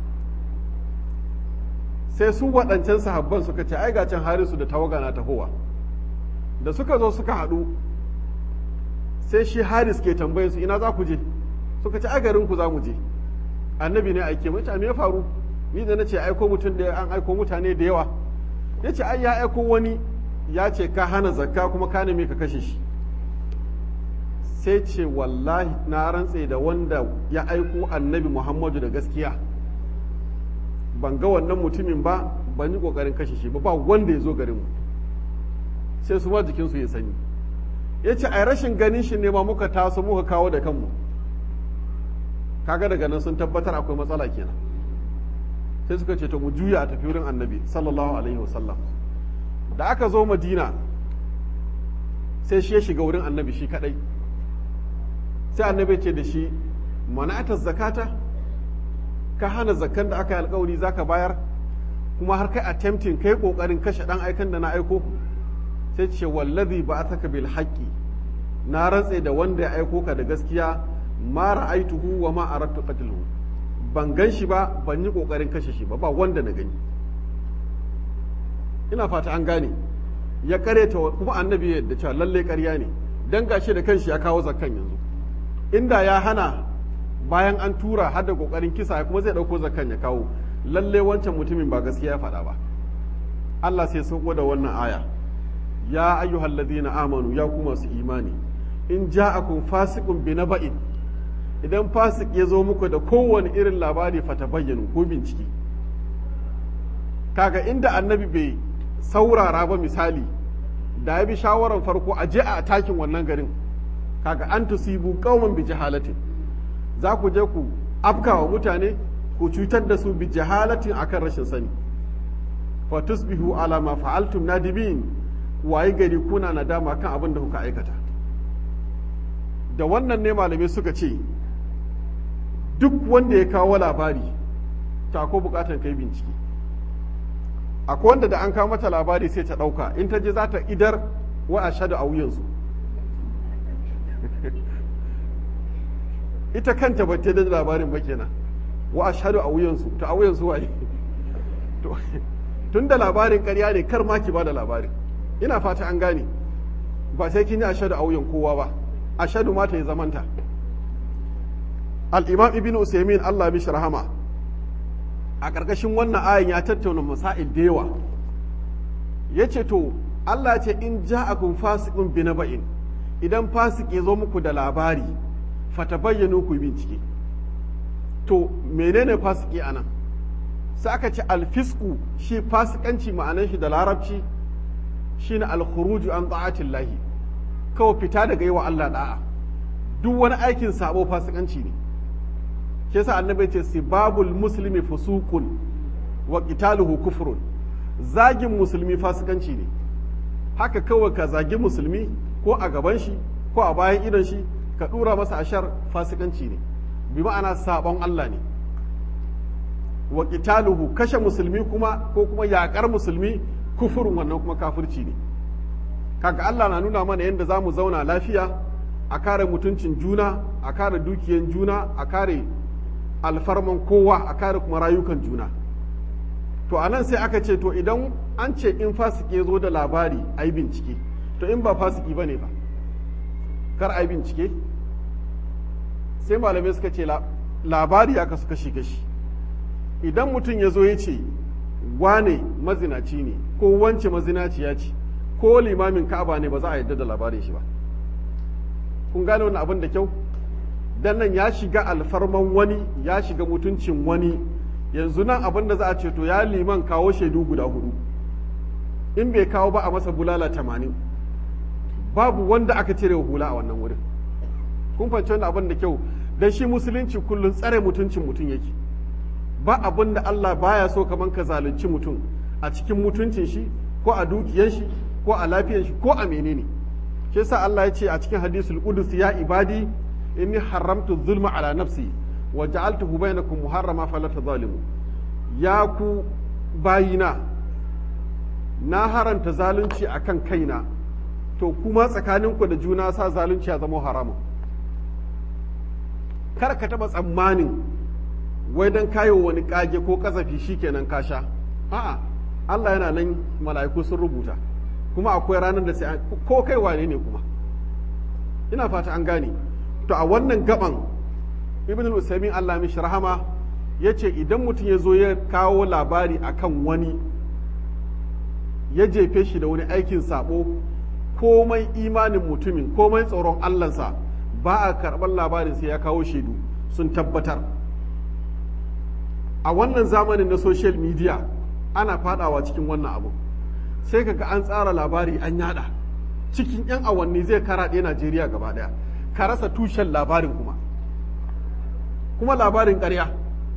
sai su waɗancan sahabban suka ce ai can harisu da tawaga na tahowa da suka zo suka haɗu sai shi haris ke tambayin su ina za ku je suka ce ai garin ku za mu je annabi ne aike mace me ya faru ni da nace aiko mutum da an aiko mutane da yawa yace ai ya aiko wani ya ce ka hana zakka kuma ka neme ka kashe shi sai ce wallahi na rantse da wanda ya aiko annabi muhammadu da gaskiya ban ga wannan mutumin ba ban yi kokarin kashe shi ba ba wanda ya zo garinmu sai su ma jikinsu ya sanyi ya ce a rashin ganin shi ne ma muka taso muka kawo da kanmu kaga daga nan sun tabbatar akwai matsala kenan sai suka ce to mu juya a tafi wurin annabi sallallahu alaihi wasallam da aka zo madina sai shi ya shiga wurin annabi shi kadai sai annabi ce da shi mana'atar zakata ka hana zakkan da aka yi alkawari zaka bayar kuma har kai attempting kai kokarin kashe dan aikan da na aiko sai ce wallazi ba ataka bil haqqi na rantse da wanda ya aiko ka da gaskiya ma ra'aituhu wa ma aradtu qatluhu ban gan shi ba ban yi kokarin kashe shi ba ba wanda na gani ina fata an gane ya kareta kuma annabi yadda cewa lalle ƙarya ne dan gashi da kanshi ya kawo zakkan yanzu inda ya hana bayan an tura har da kokarin kisa kuma zai dauko zakkan ya kawo lalle wancan mutumin ba gaskiya ya faɗa ba Allah sai sauko da wannan aya ya ayyuhal ladina amanu ya ku masu imani in ja'akum fasiqun bi naba'in idan fasik ya zo muku da kowane irin labari fata bayyana ko bincike kaga inda annabi bai saurara ba misali da ya bi shawaran farko a je a takin wannan garin kaga an tusibu qauman bi jahalatin za ku je ku afkawa mutane ku cutar da su bi jahalatin akan rashin sani fa tusbihu ala ma fa'altum nadimin waye gari kuna nadama kan abin da kuka aikata da wannan ne malamai suka ce duk wanda ya kawo labari ta ko bukatan kai bincike akwai wanda da an kawo mata labari sai ta ɗauka in ta je za ta idar wa a shaɗu a wuyansu ita kanta ba ta da labarin ba kenan wa a shaɗu a wuyansu ta a wuyansu waye tun da labarin ƙarya ne kar ma ki ba da labarin ina fata an gane ba sai kin yi a shaɗu a wuyan kowa ba a shaɗu ma ta yi zamanta al'imam ibn usaimin allah mishi rahama a ƙarƙashin wannan ayin ya tattauna masa'il da yawa ya ce to Allah ce in ja'akum fasiqun bi naba'in idan fasik ya zo muku da labari fatabayyanu ku bincike to menene fasiki anan sai aka ce alfisku shi fasikanci ma'anar shi da larabci shine alkhuruju an ta'atillahi kawai fita daga yi wa Allah da'a duk wani aikin sabo fasikanci ne shi yasa annabi ce sibabul muslimi fusuqun wa qitaluhu kufrun zagin musulmi fasikanci ne haka kawai ka zagi musulmi ko a gaban shi ko a bayan idon shi ka dura masa ashar fasikanci ne bi ma'ana sabon Allah ne wa qitaluhu kashe musulmi kuma ko kuma yakar musulmi kufurin wannan kuma kafirci ne kaga Allah na nuna mana yadda za mu zauna lafiya a kare mutuncin juna a kare dukiyan juna a kare alfarman kowa a kare kuma rayukan juna to anan sai aka ce to idan an ce in fasiki ya zo da labari a yi bincike to in ba fasiki ba ne ba kar a yi bincike sai malamai suka ce labari aka suka shi gashi idan mutum ya zo ya ce wane mazinaci ne ko wance mazinaciya ce ko limamin ka'aba ne ba za a yadda da labarin shi ba kun gane wannan abin da kyau dan nan ya shiga alfarman wani ya shiga mutuncin wani yanzu nan abin da za a ce to ya liman kawo shaidu guda hudu in bai kawo ba a masa bulala tamanin babu wanda aka cire hula a wannan wurin kun fahimci wannan abin da kyau dan shi musulunci kullum tsare mutuncin mutum yake ba abin da Allah baya so kaman ka zalunci mutum a cikin mutuncin shi ko a dukiyar shi ko a lafiyar shi ko a menene shi yasa Allah ya ce a cikin hadisul qudus ya ibadi inni haramtu zulma ala nafsi wa ja'altuhu bainakum muharrama fala tadhalimu ya ku bayina na haranta zalunci akan kaina to kuma tsakaninku da juna sa zalunci ya zama haramun kar ka taba tsammanin wai dan kayo wani kage ko kazafi shikenan ka sha a'a Allah yana nan mala'iku sun rubuta kuma akwai ranar da sai ko kai wane ne kuma ina fata an gane to a wannan gaban ibn al-usaimin Allah mishi rahama yace idan mutum ya zo ya kawo labari akan wani ya jefe shi da wani aikin sabo komai imanin mutumin komai tsoron Allahnsa ba a karɓar labarin sai ya kawo shaidu sun tabbatar a wannan zamanin na social media ana fadawa cikin wannan abu sai kaga an tsara labari an yada cikin 'yan awanni zai karaɗe najeriya gaba ɗaya ka rasa tushen labarin kuma kuma labarin ƙarya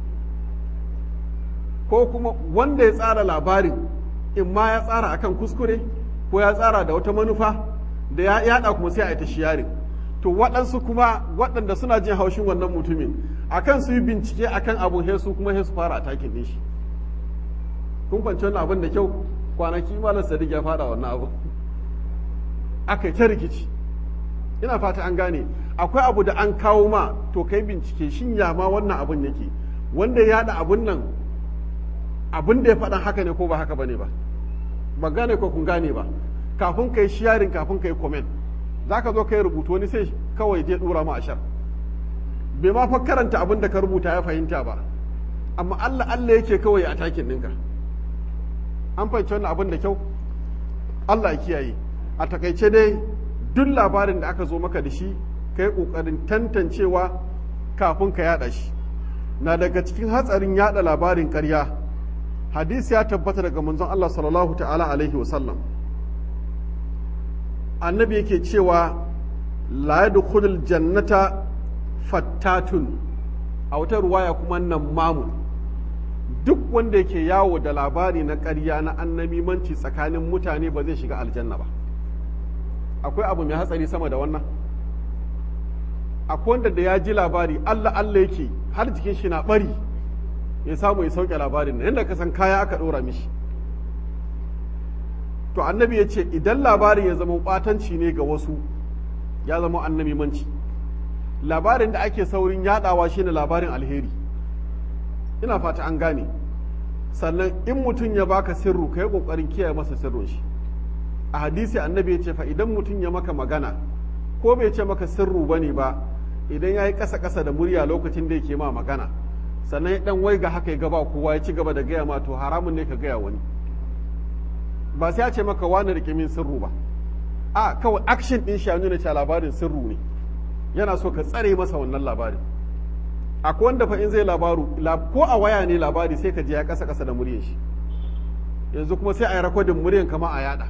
ko kuma wanda ya tsara labarin in ma ya tsara akan kuskure ko ya tsara da wata manufa da ya yada kuma sai a yi ta shiyarin to waɗansu kuma waɗanda suna jin haushin wannan mutumin akan su yi bincike akan abun hesu kuma hesu fara atakin din shi kun kwanci wannan abin da kyau kwanaki malam sadiq ya fada wannan abu aka yi ta rikici ina fata an gane akwai abu da an kawo ma to kai bincike shin ya ma wannan abun yake wanda ya yada abun nan abun da ya faɗan haka ne ko ba haka bane ba ba gane ko kun gane ba kafin kai sharing kafin kai comment zaka zo kai rubutu wani sai kawai je dura ma ashar bai ma fa karanta abin da ka rubuta ya fahimta ba amma Allah Allah yake kawai a takin ɗinka an fahimci wannan abin da kyau Allah ya kiyaye a takaice dai duk labarin da aka zo maka da shi ka yi ƙoƙarin tantancewa kafin ka yada shi na daga cikin hatsarin yada labarin ƙarya hadisi ya tabbata daga manzon Allah sallallahu ta'ala alaihi wasallam annabi yake cewa la yadkhulul jannata fattatun a wata ruwaya kuma nan mamu duk wanda yake yawo da labari na ƙarya na annamimanci tsakanin mutane ba zai shiga aljanna ba akwai abu mai hatsari sama da wannan akwai wanda da ya ji labari Allah Allah yake har jikin shi na bari ya samu ya sauke labarin nan yadda ka san kaya aka ɗora mishi to annabi ya ce idan labarin ya zama ɓatanci ne ga wasu ya zama annamimanci labarin da ake saurin yadawa shine labarin alheri ina fata an gane sannan in mutum ya baka sirru ka yi ƙoƙarin kiyaye masa sirrin shi a hadisi annabi ya ce fa idan mutum ya maka magana ko bai ce maka sirru ba ne ba idan ya yi ƙasa ƙasa da murya lokacin da yake ma magana sannan ya dan wai ga haka ya gaba kowa ya ci gaba da gaya ma to haramun ne ka gaya wani ba sai ya ce maka wani rike min sirru ba a kawai action din shi nuna cewa labarin sirru ne yana so ka tsare masa wannan labarin akwai wanda fa in zai labaru ko a waya ne labari sai ka je ya kasa kasa da muryar shi yanzu kuma sai a yi rakodin muryan kama a yada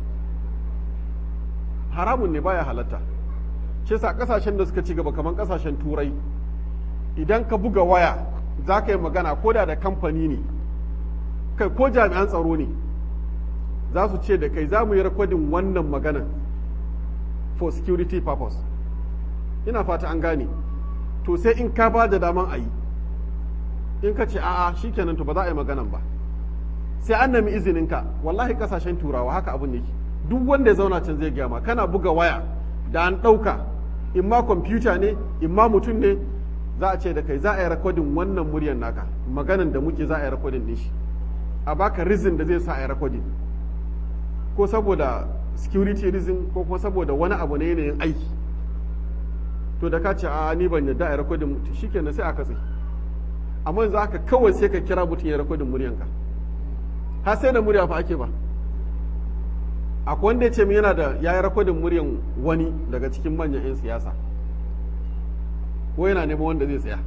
haramun ne baya halatta shi sa kasashen da suka ci gaba kamar kasashen turai idan ka buga waya za ka yi magana ko da da kamfani ne kai ko jami'an tsaro ne za su ce da kai za mu yi rakodin wannan maganan for security purpose ina fata an gane to sai in ka ba da daman a yi in ka ce a'a shikenan to ba za a yi maganan ba sai an nemi izininka wallahi kasashen turawa haka abin yake duk wanda ya zauna can zai gaya ma kana buga waya da an ɗauka in ma kwamfuta ne in ma mutum ne za a ce da kai za a yi rakodin wannan muryar naka maganan da muke za a yi rakodin ne shi a baka rizin da zai sa a yi rakodin ko saboda security reason ko kuma saboda wani abu ne yanayin aiki to da ka ce a ni ban yadda a yi rakodin shikenan sai a katse amma yanzu haka kawai sai ka kira mutum ya rakodin muryanka har sai da murya fa ake ba akwai wanda ya ce min yana da ya yi rakodin muryan wani daga cikin manyan 'yan siyasa ko yana neman wanda zai tsaya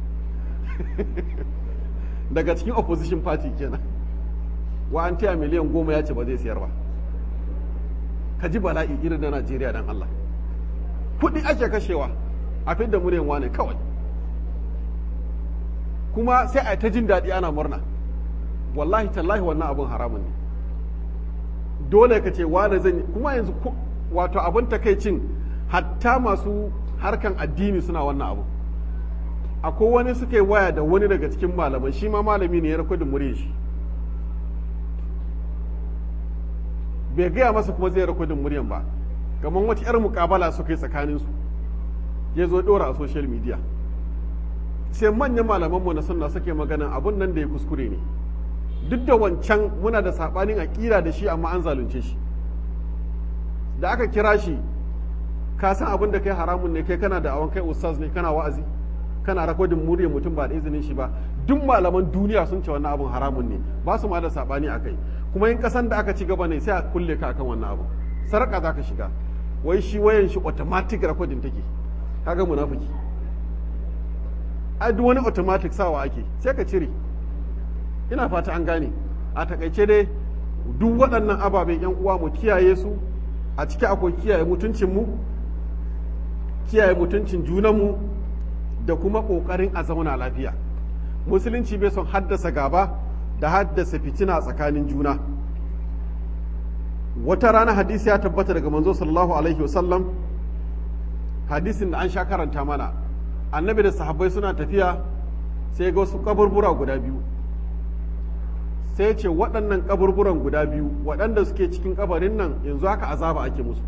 daga cikin opposition party kenan wa an taya miliyan goma ya ce ba zai siyar ba ka ji bala'i irin na najeriya dan allah kuɗi ake kashewa a fidda muryan wane kawai kuma sai a ta jin daɗi ana murna wallahi tallahi wannan abun haramun ne dole ka ce wane zan kuma yanzu wato abin takaicin hatta masu harkan addini suna wannan abu akwai wani suka yi waya da wani daga cikin malaman shi ma malami ne ya rakodin murya shi bai gaya masa kuma zai rakodin muryan ba kamar wata 'yar mukabala suka yi tsakaninsu ya zo ɗora a social media sai manyan malamanmu na sunna suke maganan abun nan da ya kuskure ne duk da wancan muna da saɓanin aƙira da shi amma an zalunce shi da aka kira shi ka san abin da kai haramun ne kai kana da awon kai ustaz ne kana wa'azi kana rakodin muryar mutum ba da izinin shi ba duk malaman duniya sun ce wannan abin haramun ne ba su ma da saɓani a kai kuma in kasan da aka ci gaba ne sai a kulle ka akan wannan abu sarƙa za ka shiga wai shi wayan shi automatic recording take kaga munafiki a duk wani automatic sawa ake sai ka cire ina fata an gane a takaice dai duk waɗannan ababen yan uwa mu kiyaye su a ciki akwai kiyaye mutuncinmu kiyaye mutuncin junanmu da kuma ƙoƙarin a zauna lafiya musulunci bai son haddasa gaba da haddasa fitina tsakanin juna wata rana hadisi ya tabbata daga manzo sallallahu alaihi wasallam hadisin da an sha karanta mana annabi da sahabbai suna tafiya sai ga wasu kaburbura guda biyu sai ce waɗannan kaburburan guda biyu waɗanda suke cikin kabarin nan yanzu haka azaba ake musu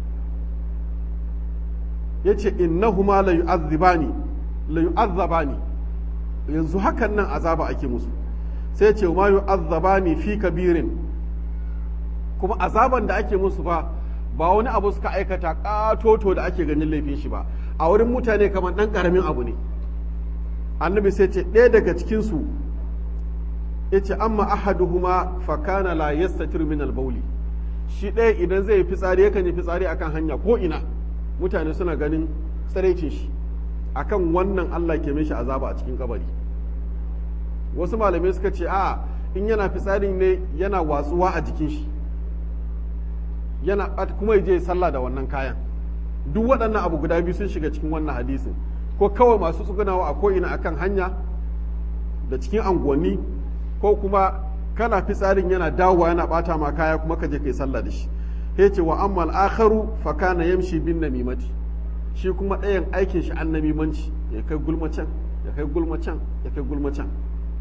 ya ce innahuma la yu'azzibani la yu'azzabani yanzu hakan nan azaba ake musu sai ce ma yu'azzabani fi kabirin kuma azaban da ake musu ba ba wani abu suka aikata katoto da ake ganin laifin shi ba a wurin mutane kamar ɗan ƙaramin abu ne annabi sai ce ɗaya daga cikinsu ya ce amma ahaduhuma fakana la yastatir min albauli shi ɗaya idan zai yi fitsari yakan yi fitsari akan hanya ko ina mutane suna ganin tsaraicin shi akan wannan Allah ke mishi azaba a cikin kabari wasu malamai suka ce a in yana fitsari ne yana watsuwa a jikin shi yana kuma ya je sallah da wannan kayan duk waɗannan abu guda biyu sun shiga cikin wannan hadisin ko kawai masu tsugunawa a ko'ina akan hanya da cikin anguwanni ko kuma kana fitsarin yana dawowa yana bata ma kaya kuma ka je kai sallah da shi ya ce wa amma al'akharu fa kana yamshi bin namimati shi kuma ɗayan aikin shi an namimanci ya kai gulma can ya kai gulma can ya kai gulma can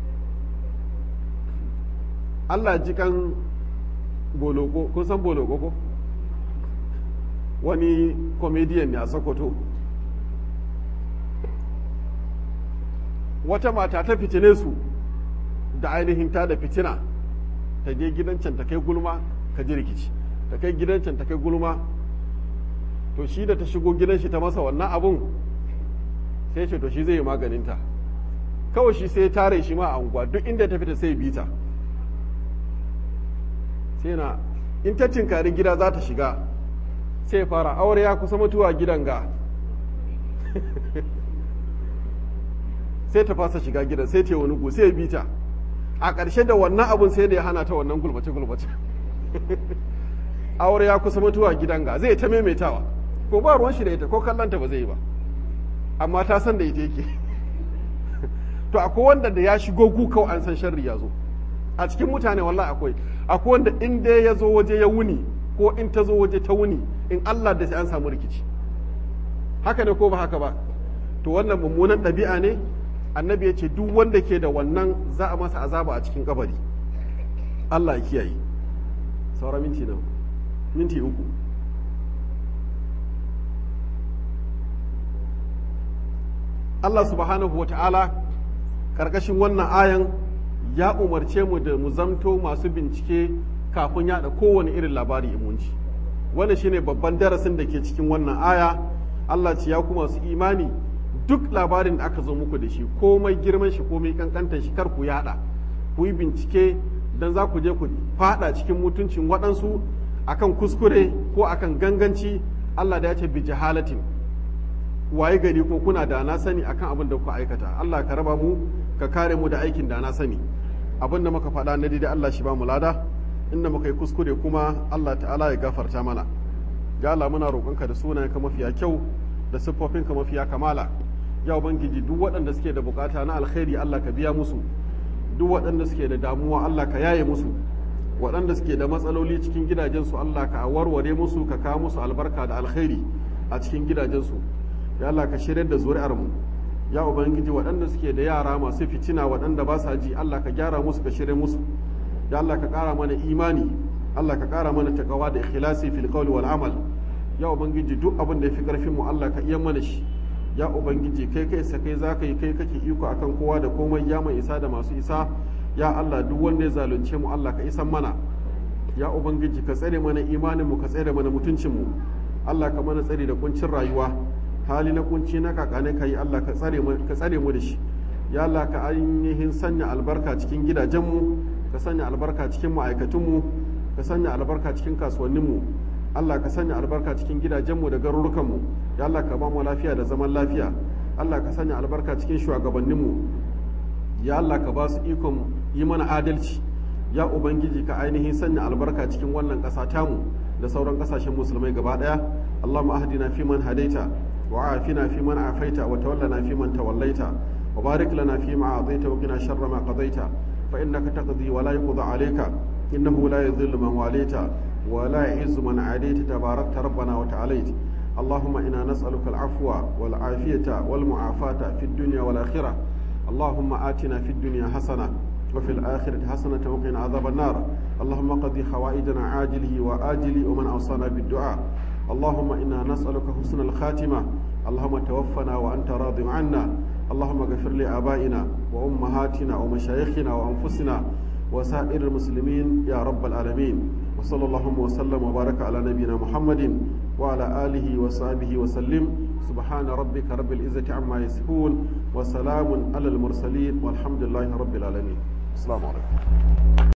Allah ji kan boloko kun san boloko ko wani comedian ne a sokoto wata mata ta fitine su da ainihin ta da fitina ta je gidan can ta kai gulma ka ji rikici ta kai gidan can ta kai gulma to shi da ta shigo gidan shi ta masa wannan abun sai ce to shi zai yi maganinta kawai shi sai ya tare shi ma a unguwa duk inda ta fita sai bita sai na in ta tinkari gida za ta shiga sai fara aure ya kusa mutuwa gidan ga sai ta fasa shiga gidan sai ta yi wani gu sai ya bita a ƙarshe da wannan abun sai da ya hana ta wannan gulbace-gulbace aure ya kusa mutuwa gidan ga zai ta maimaitawa ko ba ruwan shi da ita ko kallanta ba zai yi ba amma ta san da ita yake to akwai wanda da ya shigo gu kawai an san sharri ya zo a cikin mutane wallahi akwai akwai wanda in dai ya zo waje ya wuni ko in ta zo waje ta wuni in Allah da sai an samu rikici haka ne ko ba haka ba to wannan mummunan ɗabi'a ne annabi ya ce duk wanda ke da wannan za a masa azaba a cikin kabari Allah ya kiyaye saura minti nan minti uku Allah subhanahu wa ta'ala ƙarƙashin wannan ayan ya umarce mu da mu zamto masu bincike kafin yaɗa kowane irin labari imunci wannan shine babban darasin da ke cikin wannan aya Allah ce ya kuma su imani duk labarin da aka zo muku da shi komai girman shi komai kankantar shi kar ku yaɗa ku yi bincike don za ku je ku fada cikin mutuncin waɗansu akan kuskure ko akan ganganci Allah da ya ce bi jahalatin waye gari ko kuna da na sani akan abin da ku aikata Allah ka raba mu ka kare mu da aikin da na sani abin da muka faɗa na daidai Allah shi ba mu lada inda muka yi kuskure kuma Allah ta'ala ya gafarta mana ya Allah muna roƙonka da sunayenka mafiya kyau da siffofinka mafiya kamala ya ubangiji duk waɗanda suke da bukata na alkhairi Allah ka biya musu duk waɗanda suke da damuwa Allah ka yaye musu waɗanda suke da matsaloli cikin gidajensu Allah ka warware musu ka kawo musu albarka da alkhairi a cikin gidajensu ya Allah ka shirya da zuri'ar mu ya ubangiji waɗanda suke da yara masu fitina waɗanda ba sa ji Allah ka gyara musu ka shirya musu ya Allah ka ƙara mana imani Allah ka ƙara mana takawa da ikhlasi fil qawli wal amal ya ubangiji duk abin da ya fi ƙarfin mu Allah ka iya mana shi ya ubangiji kai kai sa kai za ka yi kai kake iko akan kowa da komai ya mai isa da masu isa ya Allah duk wanda ya zalunce mu Allah ka isan mana ya ubangiji ka tsare mana imanin mu ka tsare mana mutuncin mu Allah ka mana tsare da kuncin rayuwa hali na kunci na kakane kai Allah ka tsare mu ka tsare mu da shi ya Allah ka ainihin sanya albarka cikin gidajen mu ka sanya albarka cikin ma'aikatun mu ka sanya albarka cikin kasuwannin mu Allah ka sanya albarka cikin gidajenmu da garurukanmu ya Allah ka ba mu lafiya da zaman lafiya Allah ka sanya albarka cikin shugabanninmu ya Allah ka ba su ikon yi mana adalci ya ubangiji ka ainihin sanya albarka cikin wannan ƙasa tamu da sauran ƙasashen musulmai gaba ɗaya Allahumma ahdina fi man hadaita wa afina fi man afaita wa tawallana fi man tawallaita wa barik lana fi ma a'taita wa qina sharra ma qadaita fa innaka taqdi wa la yuqda alayka innahu la yadhillu man walaita ولا يعز من عاديت تباركت ربنا وتعاليت اللهم إنا نسألك العفو والعافية والمعافاة في الدنيا والآخرة اللهم آتنا في الدنيا حسنة وفي الآخرة حسنة وقنا عذاب النار اللهم قضي حوائجنا عاجله وآجله ومن أوصانا بالدعاء اللهم إنا نسألك حسن الخاتمة اللهم توفنا وأنت راض عنا اللهم اغفر لآبائنا وأمهاتنا ومشايخنا وأنفسنا وسائر المسلمين يا رب العالمين وصلى اللهم وسلم وبارك على نبينا محمد وعلى آله وصحبه وسلم سبحان ربك رب العزة عما يصفون وسلام على المرسلين والحمد لله رب العالمين السلام عليكم